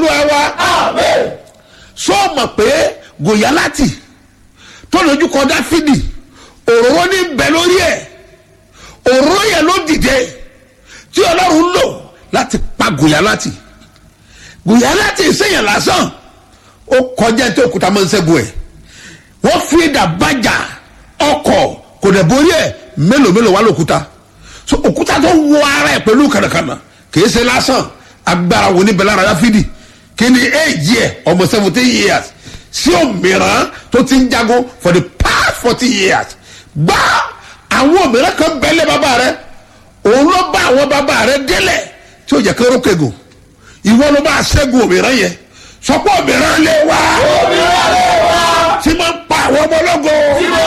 olúwa wa sọ mọ̀ pé gòyálátì tó lójú kọ dáfídì òróró ní bẹ lórí ẹ̀ òróró yẹn ló dìde tí ọlọ́run lò láti pa gòyálátì gòyálátì ìsẹ̀yìn lásán ó kọjá tí òkúta máa ń ṣẹ́gun ẹ̀ wọ́n fi ìdá bàjá ọkọ̀ kò dẹ̀ borí ẹ̀ mélòó mélòó wà lókúta so òkúta tó wọ ara ẹ̀ pẹ̀lú kànàkànà kìí ṣe lásán agbára wo níbẹ̀ lára dáfídì kí ni éèjì ẹ̀ ọmọ seventeen years sí òmìrán tó ti ń jagun for the past forty years gbá àwọn òmìrán kan bẹ́lẹ̀ bàbá rẹ̀ òun ló bá àwọn bàbá rẹ̀ délẹ̀ tí ó jẹ́ kí orókè gùn ìwọ ló bá ṣẹ́gun òmìrán yẹn sọpọ̀ òmìrán lé wá Òmìnira lè wá. tí máa ń pa àwọn ọmọ ológo Tí mo